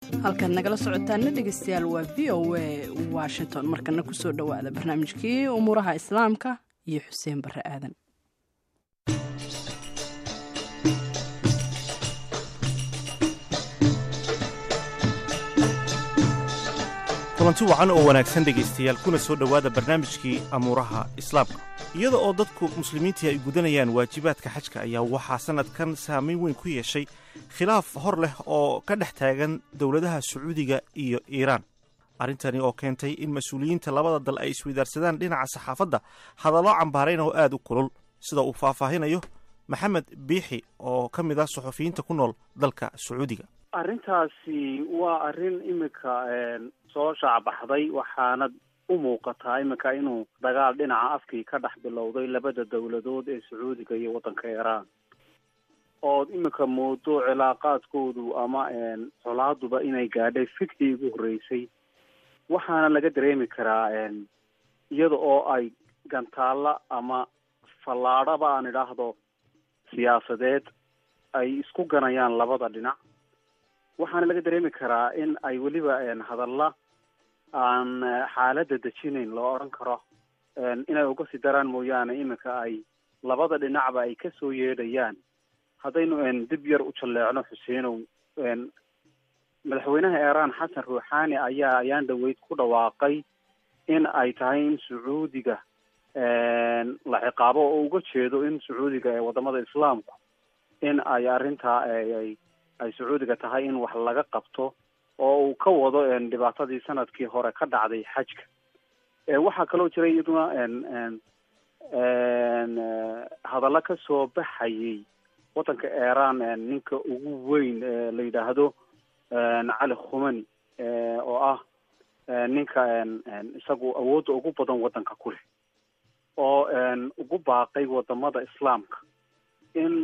halkaad nagala socotaana dhegeystayaal waa v o a washington markana kusoo dhowaada barnaamijkii umuuraha islaamka iyo xuseen bare aadan kulanti wacan oo wanaagsan dhegaystayaal kuna soo dhowaada barnaamijkii amuuraha islaamka iyada oo dadku muslimiintii ay gudanayaan waajibaadka xajka ayaa waxaa sannadkan saamayn weyn ku yeeshay khilaaf hor leh oo ka dhex taagan dowladaha sacuudiga iyo iiraan arrintani oo keentay in mas-uuliyiinta labada dal ay isweydaarsadaan dhinaca saxaafadda hadallo cambaarayn oo aad u kulul sida uu faahfaahinayo maxamed biixi oo ka mid ah suxufiyiinta ku nool dalka sacuudiga arrintaasi waa arrin iminka soo shaacbaxday waxaana u muuqataa iminka inuu dagaal dhinaca afkii ka dhex bilowday labada dowladood ee sacuudiga iyo waddanka iiraan ood iminka moodo cilaaqaadkoodu ama colaaduba inay gaadhay fikdii ugu horreysay waxaana laga dareemi karaa iyada oo ay gantaalla ama fallaadhaba aan idhaahdo siyaasadeed ay isku ganayaan labada dhinac waxaana laga dareemi karaa in ay weliba hadalla aan xaaladda dejinayn loo odhan karo inay uga sii daraan mooyaane iminka ay labada dhinacba ay ka soo yeedhayaan haddaynu dib yar u jalleecno xuseenow madaxweynaha iiraan xasan ruuxaani ayaa ayaan dhaweyd ku dhawaaqay in ay tahay in sacuudiga la ciqaabo oo uga jeedo in sacuudiga ee wadamada islaamku in ay arrintaa ay ay sacuudiga tahay in wax laga qabto oo uu ka wado dhibaatadii sanadkii hore ka dhacday xajka waxaa kaloo jira iyaduna hadallo ka soo baxayay waddanka iiraan ninka ugu weyn la yidhaahdo cali khumani oo ah ninka isagu awoodda ugu badan waddanka ku leh oo ugu baaqay wadamada islaamka in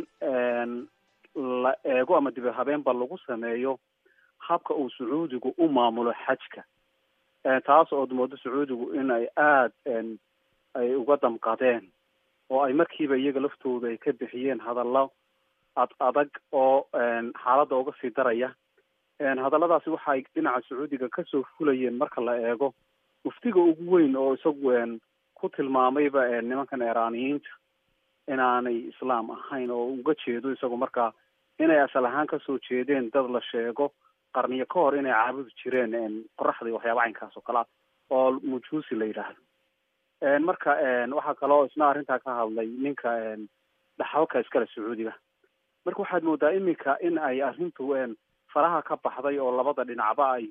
la eego ama dib habeenba lagu sameeyo habka uu sacuudigu u maamulo xajka taas ood moodo sacuudigu in ay aada ay uga damqadeen oo ay markiiba iyaga laftooda ay ka bixiyeen hadallo ad adag oo xaaladda uga sii daraya hadalladaasi waxa ay dhinaca sacuudiga kasoo fulayeen marka la eego muftiga ugu weyn oo isagu ku tilmaamayba nimankan iiraaniyiinta inaanay islaam ahayn oo uga jeedo isagu markaa inay asal ahaan kasoo jeedeen dad la sheego qarniyo ka hor inay caabudi jireen qoraxda iyo waxyaaba caynkaas oo kale ah oo mujuusi la yidhaahdo marka waxaa kaloo isna arrintaa ka hadlay ninka dhaxalka iskale sacuudiga marka waxaad moodaa iminka in ay arrintu faraha ka baxday oo labada dhinacba ay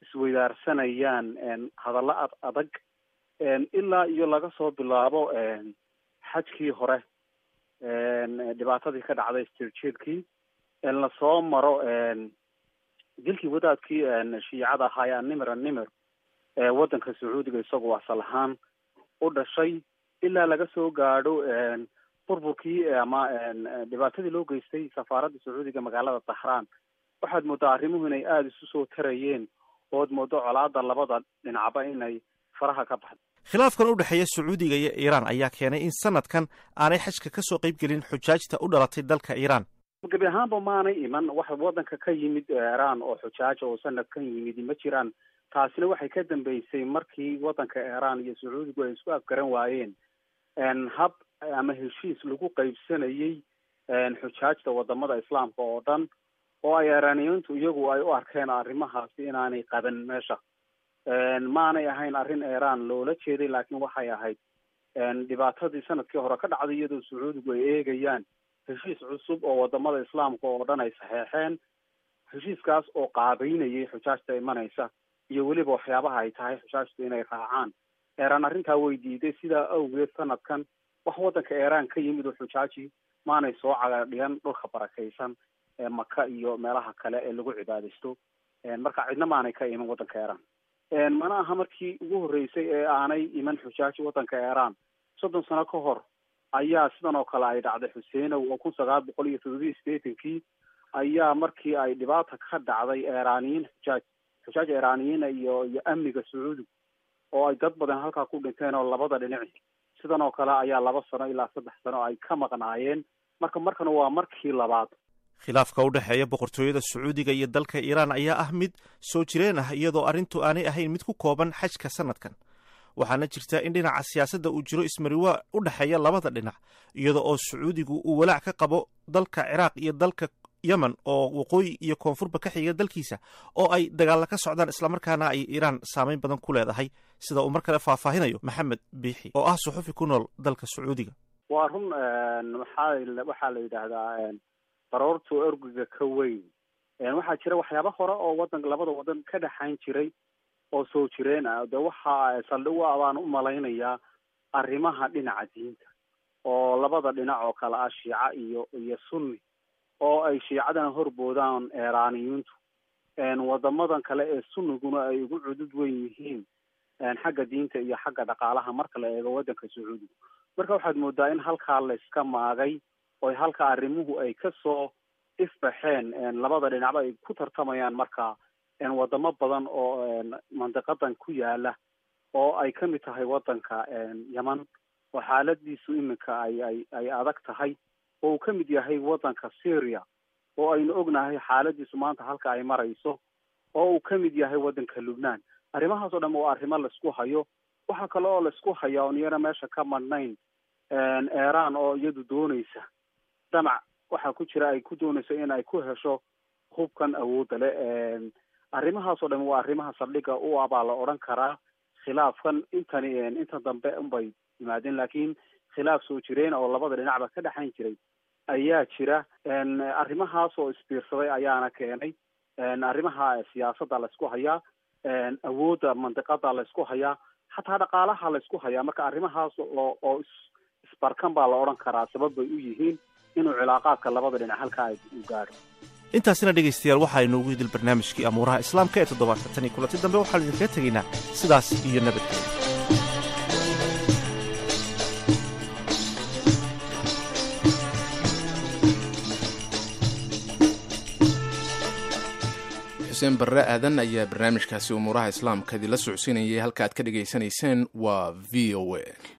isweydaarsanayaan hadallo ad adag ilaa iyo laga soo bilaabo xajkii hore dhibaatadii ka dhacday stirjeedkii lasoo maro dilkii wadaadkii shiicada ahaa animir animir waddanka sacuudiga isagoo asal ahaan u dhashay ilaa laga soo gaadho burburkii ama dhibaatadii loo geystay safaaradda sacuudiga magaalada dahraan waxaad moodaa arrimuhu inay aada isu soo tarayeen ood moodo colaada labada dhinacba inay faraha ka baxdo khilaafkan u dhexeeya sacuudiga iyo iiraan ayaa keenay in sanadkan aanay xajka ka soo qayb gelin xujaajta u dhalatay dalka iiraan gebi ahaanba maanay iman wax waddanka ka yimid iiraan oo xujaaja oo sanadkan yimid ma jiraan taasina waxay ka dambeysay markii waddanka iiraan iyo sacuudigu ay isku afgaran waayeen hab ama heshiis lagu qaybsanayay xujaajta wadamada islaamka oo dhan oo ay iiraaniyiintu iyagu ay u arkeen arrimahaasi inaanay qaban meesha maanay ahayn arrin iiraan loola jeeday laakiin waxay ahayd dhibaatadii sanadkii hore ka dhacday iyadoo sacuudigu ay eegayaan heshiis cusub oo wadamada islaamka oo dhan ay saxeexeen heshiiskaas oo qaabeynayay xujaajta imanaysa iyo weliba waxyaabaha ay tahay xujaajtu inay raacaan iiraan arrintaa way diiday sidaa awgeed sanadkan wax waddanka iiraan ka yimid oo xujaaji maanay soo cagadhigan dhulka barakaysan ee maka iyo meelaha kale ee lagu cibaadaysto marka cidna maanay ka iman waddanka iiraan mana aha markii ugu horreysay ee aanay iman xujaaji waddanka iiraan soddon sano ka hor ayaa sidan oo kale ay dhacday xuseenow oo kun sagaal boqol iyo toddobiyi sideetankii ayaa markii ay dhibaata ka dhacday iiraaniyiin xujaaj xujaaj iiraaniyiina iyo iyo amniga sacuudiga oo ay dad badan halkaa ku dhinteen oo labada dhinaci sidan oo kale ayaa laba sano ilaa saddex sano ay ka maqnaayeen marka markana waa markii labaad khilaafka u dhexeeya boqortooyada sacuudiga iyo dalka iiraan ayaa ah mid soo jireen ah iyadoo arrintu aanay ahayn mid ku kooban xajka sanadkan waxaana jirta in dhinaca siyaasadda uu jiro ismariwaa u dhexeeya labada dhinac iyada oo sacuudigu uu walaac ka qabo dalka ciraaq iyo dalka yemen oo waqooyi iyo koonfurba ka xiga dalkiisa oo ay dagaalla ka socdaan islamarkaana ay iiraan saameyn badan ku leedahay sida uu mar kale faahfaahinayo maxamed biixi oo ah suxufi ku nool dalka sacuudiga waa run maxaa waxaa la yidhaahdaa baroortu orgiga ka weyn waxaa jira waxyaaba hore oo wadan labada wadan ka dhexayn jiray oo soo jireen ah de waxa saldhig u ah baan u malaynayaa arrimaha dhinaca diinta oo labada dhinac oo kale ah shiica iyo iyo sunni oo ay shiicadana horboodaan eeraaniyintu wadamadan kale ee sunniguna ay ugu cudud weyn yihiin xagga diinta iyo xagga dhaqaalaha marka la eego wadanka sacuudiga marka waxaad moodaa in halkaa la iska maagay oo halka arrimuhu ay kasoo ifbaxeen labada dhinacba ay ku tartamayaan marka wadamo badan oo mandiqadan ku yaala oo ay kamid tahay wadanka yeman oo xaaladiisu iminka ay ay ay adag tahay oo uu kamid yahay wadanka syria oo aynu ognahay xaaladiisu maanta halka ay marayso oo uu kamid yahay wadanka lubnaan arrimahaas oo dhan waa arrimo laisku hayo waxaa kale oo laisku haya oon iyana meesha ka madhnayn iran oo iyadu dooneysa damac waxaa ku jira ay ku dooneyso in ay ku hesho hubkan awoodda le arrimahaas oo dhan waa arrimaha saldhiga u ah baa la odhan karaa khilaafkan intani inta dambe unbay yimaadeen laakiin khilaaf soo jireen oo labada dhinacba ka dhexayn jiray ayaa jira arrimahaas oo isbiirsaday ayaana keenay arrimaha siyaasadda laysku hayaa awoodda mandiqada laysku hayaa xataa dhaqaalaha laysku hayaa marka arrimahaas oo oo isbarkan baa la odhan karaa sabab bay u yihiin inuu cilaaqaadka labada dhinac halkaa u gaadho intaasina dhegaystayaal waxaa inoogu hidil barnaamijkii amuuraha islaamka ee toddobaadka tan iyo kulanti dambe waxaanu idinkaga tegaynaa sidaas iyo nabadgelya xuseen barre aadan ayaa barnaamijkaasi umuuraha islaamka idinla socodsiinayay halka aad ka dhegaysanayseen waa v o a